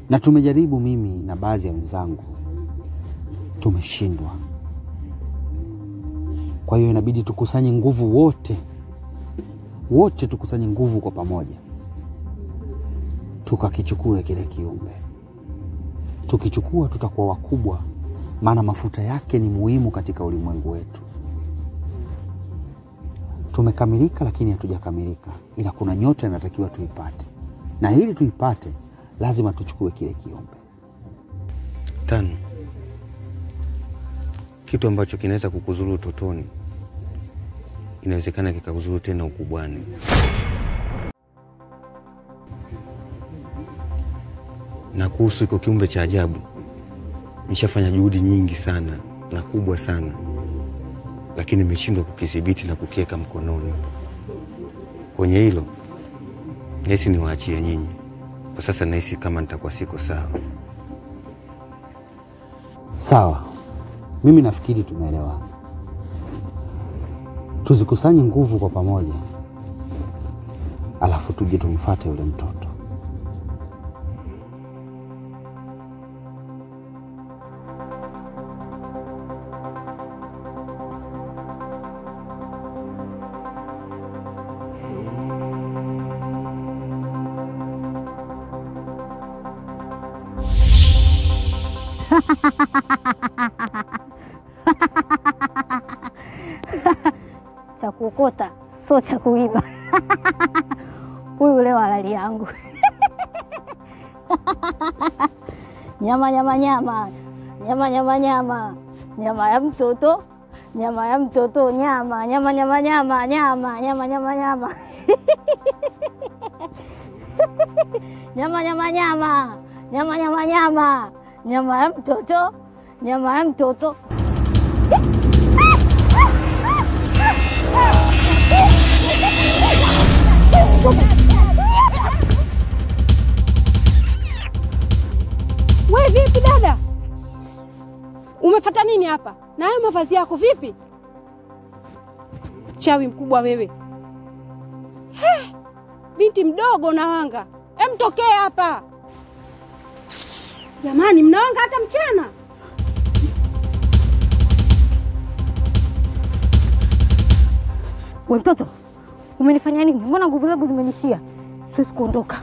na tumejaribu mimi na baadhi ya wenzangu, tumeshindwa. Kwa hiyo inabidi tukusanye nguvu wote wote, tukusanye nguvu kwa pamoja, tukakichukue kile kiumbe. Tukichukua tutakuwa wakubwa, maana mafuta yake ni muhimu katika ulimwengu wetu. Tumekamilika, lakini hatujakamilika, ila kuna nyota inatakiwa tuipate, na ili tuipate lazima tuchukue kile kiumbe. Tano, kitu ambacho kinaweza kukuzuru utotoni inawezekana kikakuzuru tena ukubwani. Na kuhusu iko kiumbe cha ajabu, nishafanya juhudi nyingi sana na kubwa sana, lakini nimeshindwa kukidhibiti na kukiweka mkononi. Kwenye hilo nahisi niwaachie nyinyi kwa sasa, nahisi kama nitakuwa siko sawa. Sawa, mimi nafikiri tumeelewana. Tuzikusanye nguvu kwa pamoja, alafu tuje tumfuate yule mtoto. cha kuokota sio cha kuiba. Huyu leo halali yangu nyama nyama nyama nyama nyama nyama nyama ya mtoto nyama ya mtoto nyama nyama nyama nyama nyama nyama nyama nyama nyama nyama nyama nyama nyama nyama nyama ya mtoto nyama ya mtoto We vipi dada, umefata nini hapa na hayo mavazi yako vipi? Chawi mkubwa wewe! He, binti mdogo unawanga, emtokee hapa jamani, mnawanga hata mchana. We mtoto, umenifanya nini? Mbona nguvu zangu zimenishia? Siwezi kuondoka.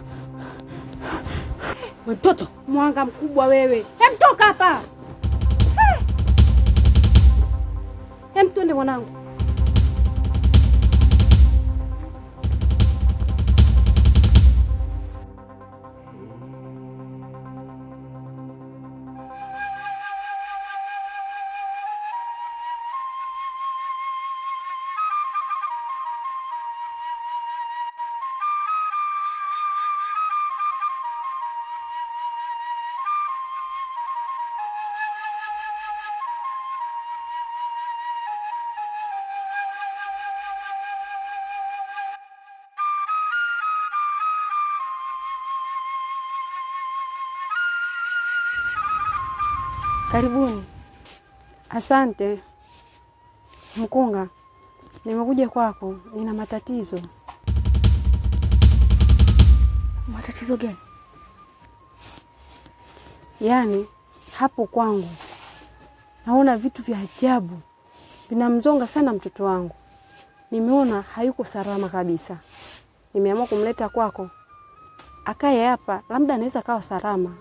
We mtoto mwanga mkubwa wewe, emtoka hapa. He. Em, twende mwanangu. Karibuni. Asante mkunga, nimekuja kwako, nina matatizo. Matatizo gani? Yaani hapo kwangu naona vitu vya ajabu vinamzonga sana mtoto wangu. Nimeona hayuko salama kabisa, nimeamua kumleta kwako akae hapa, labda anaweza kawa salama.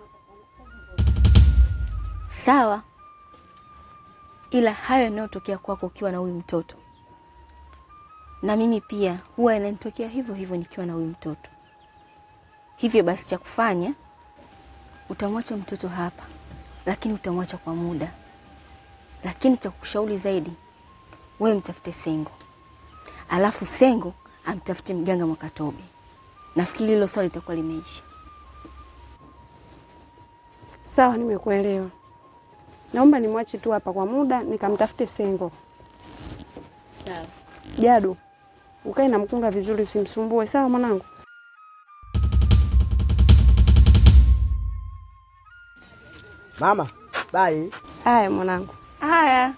Sawa, ila hayo yanayotokea kwako ukiwa na huyu mtoto, na mimi pia huwa yananitokea hivyo hivyo nikiwa na huyu mtoto. Hivyo basi, cha kufanya utamwacha mtoto hapa, lakini utamwacha kwa muda. Lakini cha kukushauri zaidi, wewe mtafute Sengo, alafu Sengo amtafute mganga Mwakatobe. Nafikiri hilo swali litakuwa limeisha. Sawa, nimekuelewa. Naomba nimwache tu hapa kwa muda nikamtafute Sengo. Sawa. Jadu, ukae na mkunga vizuri, usimsumbue. Sawa mwanangu? Mama, bye. Haya mwanangu. Haya.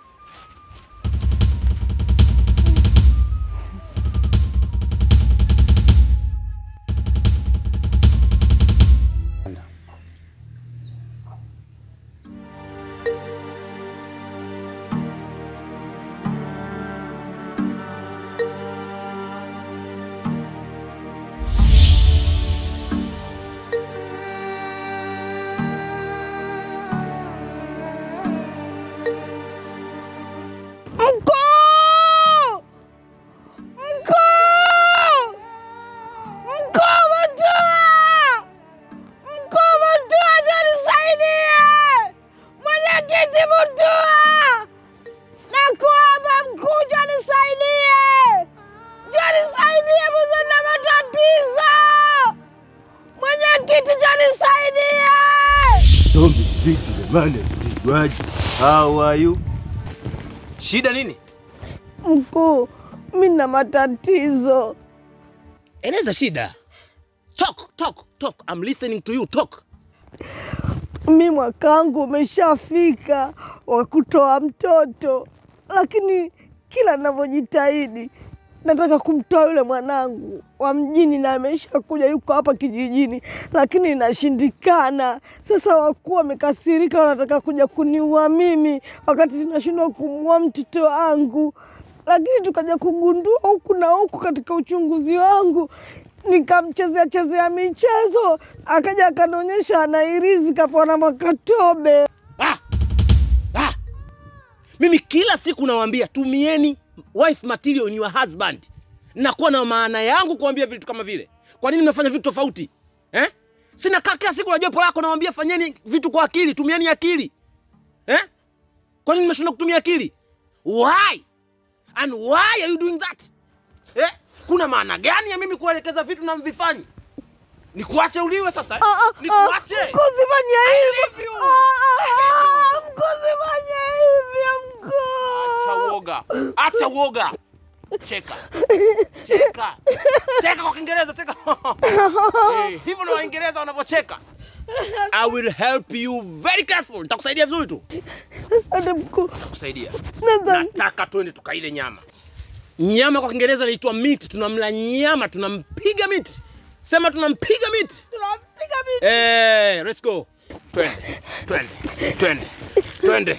nisaidie! Tombi vipi jamani, asipigwaji. How are you? Shida nini? Mkuu, mi na matatizo. Eleza shida. Talk, talk, talk. I'm listening to you. Talk. Mi mwaka wangu umeshafika wa kutoa mtoto, lakini kila navyojitahidi nataka kumtoa yule mwanangu wa mjini, na ameshakuja yuko hapa kijijini, lakini inashindikana. Sasa wakuu wamekasirika, wanataka kuja kuniua mimi, wakati tunashindwa kumuua mtoto wangu. Lakini tukaja kugundua huku na huku katika uchunguzi wangu nikamchezea chezea michezo, akaja akanionyesha anairizi kapona makatobe. Ah! Ah! Mimi kila siku nawaambia tumieni wife material in your husband. Nakuwa na maana yangu kuambia vitu kama vile. Kwa nini mnafanya vitu tofauti? Eh? Sina kaa kila siku na jopo lako nawaambia fanyeni vitu kwa akili, tumieni akili. Eh? Kwa nini mnashindwa kutumia akili? Why? And why are you doing that? Eh? Kuna maana gani ya mimi kuelekeza vitu na mvifanyi? Nikuache uliwe sasa? eh? Nikuache? Mkuzifanya leave hivyo, you. mkuzifanya hivyo Acha mkuu. uoga, acha uoga. Cheka, cheka, cheka kwa Kiingereza, cheka. Eh, hivyo ndio Waingereza wanavyocheka. I will help you very careful. Nitakusaidia vizuri tu. Asante mkuu. Nitakusaidia. Nadhani Nataka twende tukaile nyama. Nyama kwa Kiingereza inaitwa meat. Tunamla nyama, tunampiga meat. Sema tunampiga meat. tunampiga mimi. Eh, let's go. Twende, twende, twende, twende.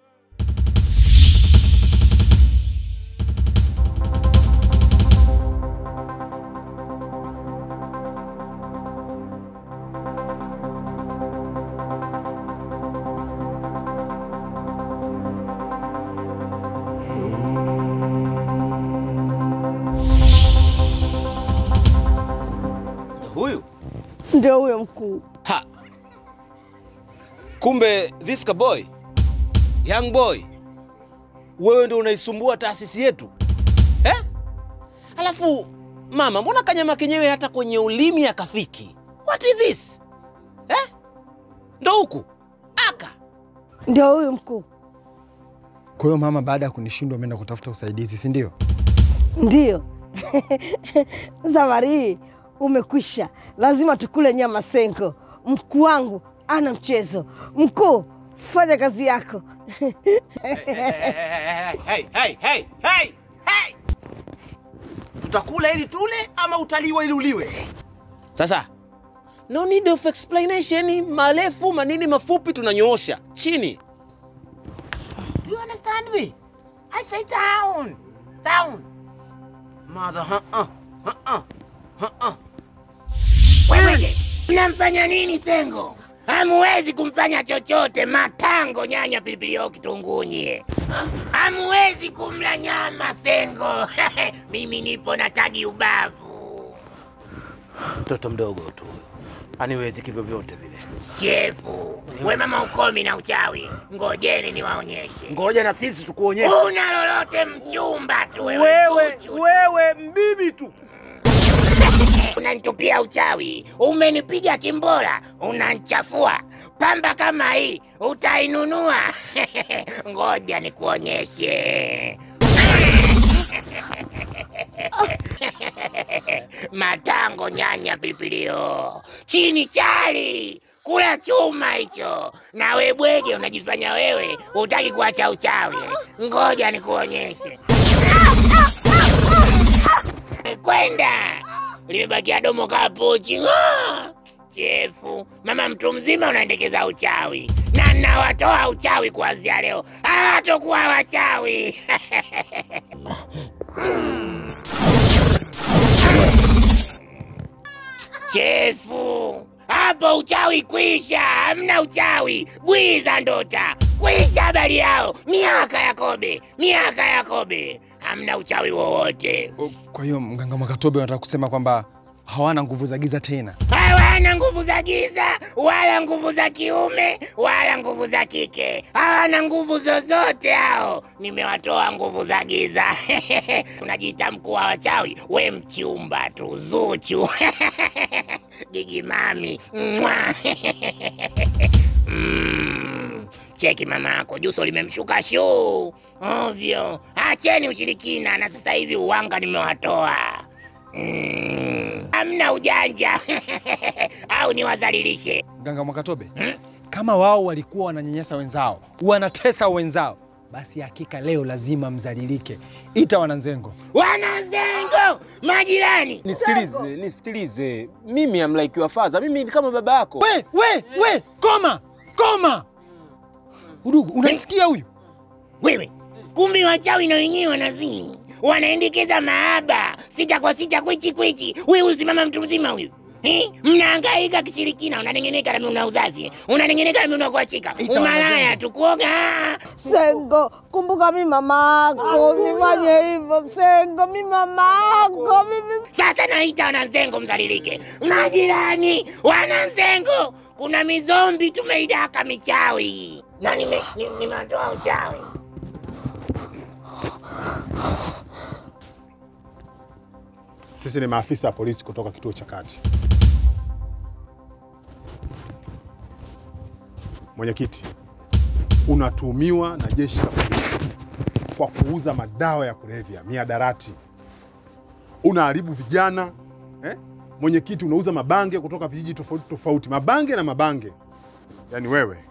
Huyu Ndio huyo mkuu. Ha. Kumbe this ka boy, young boy, wewe ndio unaisumbua taasisi yetu eh? Alafu mama, mbona kanyama kenyewe hata kwenye ulimi akafiki? What is this eh? Ndo huku aka Ndio huyo mkuu. Kwa hiyo mama, baada ya kunishindwa ameenda kutafuta usaidizi, si ndio? Ndio. Safari hii umekwisha, lazima tukule nyama senko. Mkuu wangu ana mchezo. Mkuu, fanya kazi yako. hey, hey, hey, hey, hey, hey. Tutakula ili tule ama utaliwa ili uliwe? Sasa no need of explanation, marefu manini mafupi tunanyoosha chini. Do you understand me? I say down, down. Mother, uh-uh, uh-uh, uh-uh. Wewe mnamfanya nini Sengo? Hamuwezi kumfanya chochote, matango, nyanya, pilipili hoho, kitunguu nyie. Hamuwezi kumla nyama Sengo. Mimi nipo na tagi ubavu. Mtoto mdogo tu huyo, aniwezi kivyo vyote vile. Chefu, we mama ukomi na uchawi, ngojeni niwaonyeshe. Ngoja na sisi tukuonyeshe. Una lolote mchumba tu wewe, Wewe, zuchu. wewe mbibi tu. unanitupia uchawi, umenipiga kimbora, unanchafua. Pamba kama hii utainunua? Ngoja nikuonyeshe. Matango, nyanya, pilipilio, chini chali, kula chuma hicho. Na we bwege, unajifanya wewe hutaki kuacha uchawi. Ngoja nikuonyeshe. Kwenda limebakia domo kapuchi. Ng'aa! Chefu, mama mtu mzima unaendekeza uchawi, na nawatoa uchawi kuanzia leo, hawatokuwa wachawi. Chefu, hapo uchawi kwisha, hamna uchawi, bwiza ndota kwisha, habari yao, miaka ya kobe, miaka ya kobe, hamna uchawi wowote. Kwa hiyo mganga Mwakatobe anataka kusema kwamba hawana nguvu za giza tena. Wewe Hawana nguvu za giza wala nguvu za kiume wala nguvu za kike, hawana nguvu zozote hao. Nimewatoa nguvu za giza. Unajiita mkuu wa wachawi, we mchumba tu, Zuchu gigi mami Mwa. Mm, cheki mama yako juso limemshuka shuu ovyo. Acheni ushirikina, na sasa hivi uwanga nimewatoa. Mm, hamna ujanja au niwadhalilishe? Mganga Mwakatobe, kama wao walikuwa wananyanyasa wenzao, wanatesa wenzao, basi hakika leo lazima mzalilike. Ita wananzengo. Wananzengo, majirani, Nisikilize, nisikilize. Mimi am like your father. Mimi ni kama baba yako. We, we, we, koma, koma. Udugu, unamsikia huyu? wewe kumbe wachawi na wenyewe wanazini, wanaendekeza mahaba sita kwa sita, kwichi kwichi. Wewe usimama mtu mzima huyu Eh, mnahangaika kishirikina, unanengeneka na mimi una uzazi, unanengeneka na mimi unakuachika, Ita umalaya wanazeni. tu kuoga. ah. Sengo, kumbuka mi mama yako, usifanye hivyo Sengo, mi mama yako mimi. Sasa naita wananzengo mzalilike. Majirani, wananzengo, kuna mizombi tumeidaka michawi na nime- ni- nimetoa uchawi. Sisi ni maafisa wa polisi kutoka kituo cha kati. Mwenyekiti, unatuhumiwa na jeshi la polisi kwa kuuza madawa ya kulevya, miadarati. Unaharibu vijana eh? Mwenyekiti, unauza mabange kutoka vijiji tofauti tofauti, mabange na mabange. Yaani wewe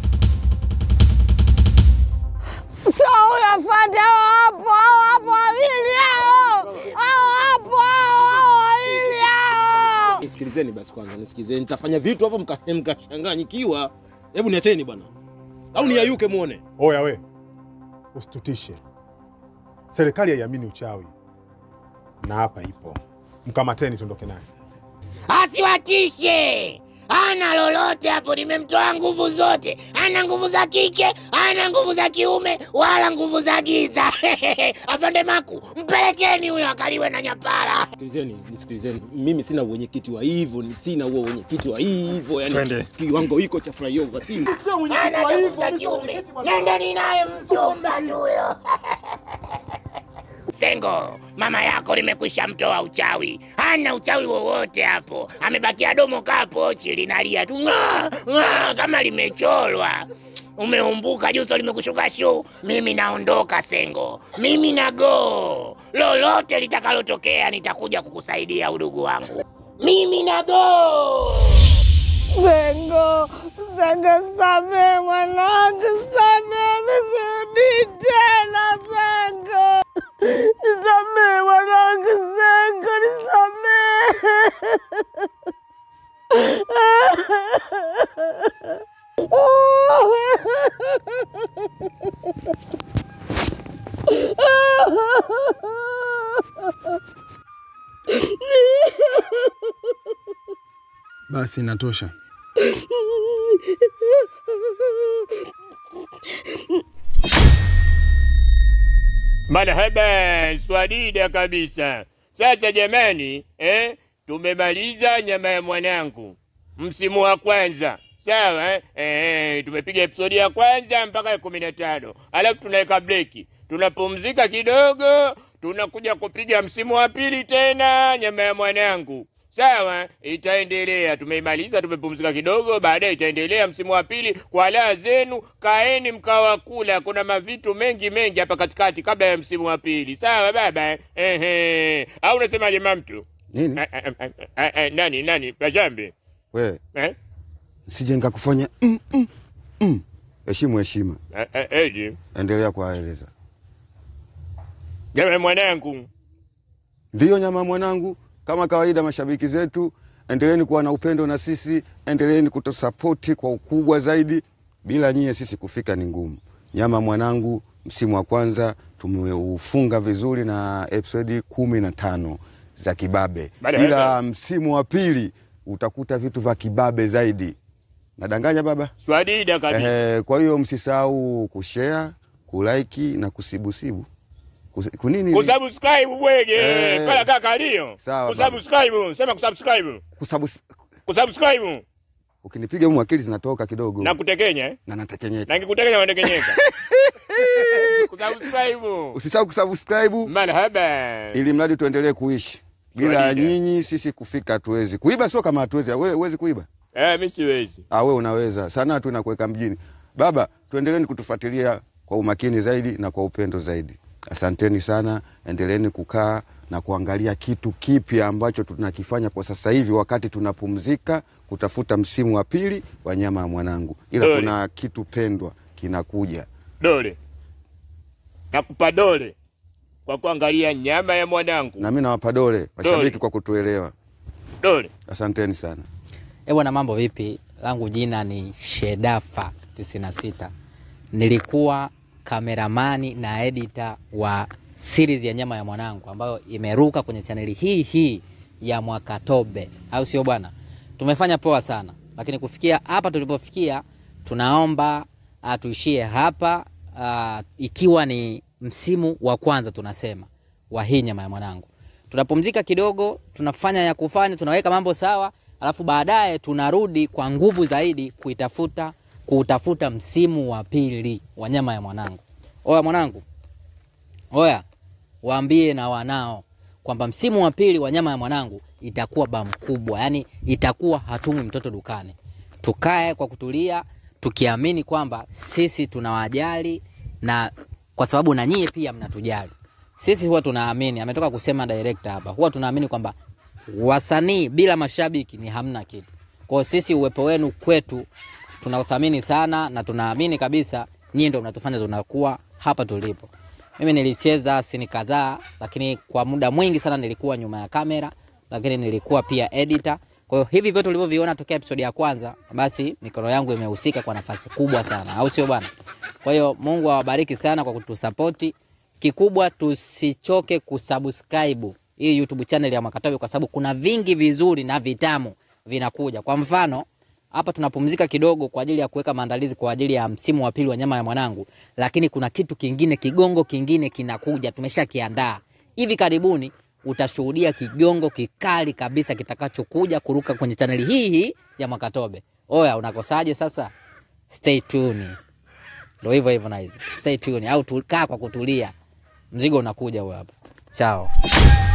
Sawa, huyo afande, hao hapo, hao hapo wawili hao, hao hapo, hao hao wawili hao. Nisikilizeni basi kwanza, nisikilizeni. Nitafanya vitu hapo mka- mkachanganyikiwa. Hebu niacheni bwana, au niayuke muone. oya, we usitutishe. Serikali haiamini uchawi, na hapa ipo. Mkamateni, tuondoke naye. Asiwatishe, ana lolote hapo. Nimemtoa nguvu zote, ana nguvu za kike, ana nguvu za kiume, wala nguvu za giza. Afande Maku, mpelekeni huyo akaliwe na nyapara. Sikilizeni, nisikilizeni. Mimi sina uwenyekiti wa hivyo, ni sina huo uwenyekiti wa hivyo, yani Twende. kiwango hiko cha flyover sina. Ana nguvu za kiume, nendeni naye mchumba tu huyo. Sengo, mama yako limekwisha mtoa uchawi, hana uchawi wowote hapo, amebakia domo kaa pochi linalia tu ng'aa, ng'aa, kama limecholwa. Umeumbuka, juso limekushuka shuu. Mimi naondoka Sengo, mimi na go. Lolote litakalotokea nitakuja kukusaidia udugu wangu, mimi na go. Sengo, Sengo, samee mwanangu, samee, misirudi tena Sengo, nisamee mwanangu Sengo, Basi inatosha. Marhaba, swadida kabisa. Sasa jamani, eh, tumemaliza nyama ya mwanangu msimu wa kwanza sawa eh? Eh, tumepiga episodi ya kwanza mpaka ya kumi na tano alafu tunaweka breki, tunapumzika kidogo, tunakuja kupiga msimu wa pili tena nyama ya mwanangu sawa. Itaendelea, tumeimaliza, tumepumzika kidogo, baadaye itaendelea msimu wa pili kwa laa zenu. Kaeni mkawa kula, kuna mavitu mengi mengi hapa katikati kabla ya msimu wa pili, sawa baba? Ehe, au unasemaje mamtu? Nini Eh, eh, eh, eh, eh, nani nani Pajambe we eh? sije nikakufanya mm, mm, mm. Heshimu heshima, Eh, eh, eji endelea kuwaeleza. jamaa mwanangu Ndiyo nyama mwanangu, kama kawaida, mashabiki zetu, endeleeni kuwa na upendo na sisi, endeleeni kutusapoti kwa ukubwa zaidi. Bila nyie sisi kufika ni ngumu. Nyama mwanangu, msimu wa kwanza tumeufunga vizuri na episodi kumi na tano za kibabe, Bale, ila msimu wa pili utakuta vitu vya kibabe zaidi. Nadanganya baba? swadida kabisa. Ehe, kwa hiyo msisahau kushare, kulike na kusibusibu. Kus- Kunini? Kusubscribe bwege Eh. pala kaka alio Sawa, kusubscribe, sema kusubscribe. Kusabus... kusubscribe Ukinipiga humu akili zinatoka kidogo na kutekenya eh? na natekenyeka. na nikikutekenya unatekenyeka. kusubscribe. Usisahau kusubscribe Marhaba. ili mradi tuendelee kuishi. Bila Swahili. nyinyi sisi kufika hatuwezi. Kuiba sio kama hatuwezi. Wewe huwezi kuiba? Eh, mimi siwezi. Ah, wewe unaweza. Sana tu inakuweka mjini. Baba, tuendeleeni kutufuatilia kwa umakini zaidi na kwa upendo zaidi. Asanteni sana, endeleeni kukaa na kuangalia kitu kipya ambacho tunakifanya kwa sasa hivi wakati tunapumzika kutafuta msimu wa pili wa nyama ya mwanangu, ila Dole. kuna kitu pendwa kinakuja. Dole. Nakupa dole kwa kuangalia nyama ya mwanangu. Na mimi nawapa dole mashabiki Dole. kwa kutuelewa. Dole. Asanteni sana. Eh bwana, mambo vipi? Langu jina ni Shedafa 96. Nilikuwa kameramani na edita wa series ya nyama ya mwanangu ambayo imeruka kwenye chaneli hii hii ya Mwakatobe, au sio bwana? Tumefanya poa sana, lakini kufikia hapa tulipofikia, tunaomba uh, tuishie hapa uh, ikiwa ni msimu wa kwanza tunasema wa hii nyama ya mwanangu. Tunapumzika kidogo, tunafanya ya kufanya, tunaweka mambo sawa, alafu baadaye tunarudi kwa nguvu zaidi kuitafuta kuutafuta msimu wa pili wa nyama ya mwanangu. Oya mwanangu, oya, waambie na wanao kwamba msimu wa pili wa nyama ya mwanangu itakuwa ba mkubwa, yani itakuwa hatumwi mtoto dukani. Tukae kwa kutulia, tukiamini kwamba sisi tunawajali na kwa sababu na nyie pia mnatujali. Sisi huwa tunaamini, ametoka kusema director hapa, huwa tunaamini kwamba wasanii bila mashabiki ni hamna kitu. Kwa hiyo sisi uwepo wenu kwetu tunauthamini sana na tunaamini kabisa nyinyi ndio mnatufanya tunakuwa hapa tulipo. Mimi nilicheza sini kadhaa, lakini kwa muda mwingi sana nilikuwa nyuma ya kamera, lakini nilikuwa pia editor. Kwa hiyo hivi vyote ulivyoviona tokea episodi ya kwanza, basi mikono yangu imehusika kwa nafasi kubwa sana, au sio bwana? Kwa hiyo Mungu awabariki sana kwa kutusapoti. Kikubwa tusichoke kusubscribe hii YouTube channel ya Mwakatobe kwa sababu kuna vingi vizuri na vitamu vinakuja. Kwa mfano, hapa tunapumzika kidogo kwa ajili ya kuweka maandalizi kwa ajili ya msimu wa pili wa nyama ya mwanangu, lakini kuna kitu kingine, kigongo kingine kinakuja, tumeshakiandaa. Hivi karibuni utashuhudia kigongo kikali kabisa kitakachokuja kuruka kwenye chaneli hii hii ya Mwakatobe. Oya, unakosaje sasa? Stay tuned. Ndio hivyo hivyo na hizi. Stay tuned au tukaa kwa kutulia. Mzigo unakuja huo hapa. Chao.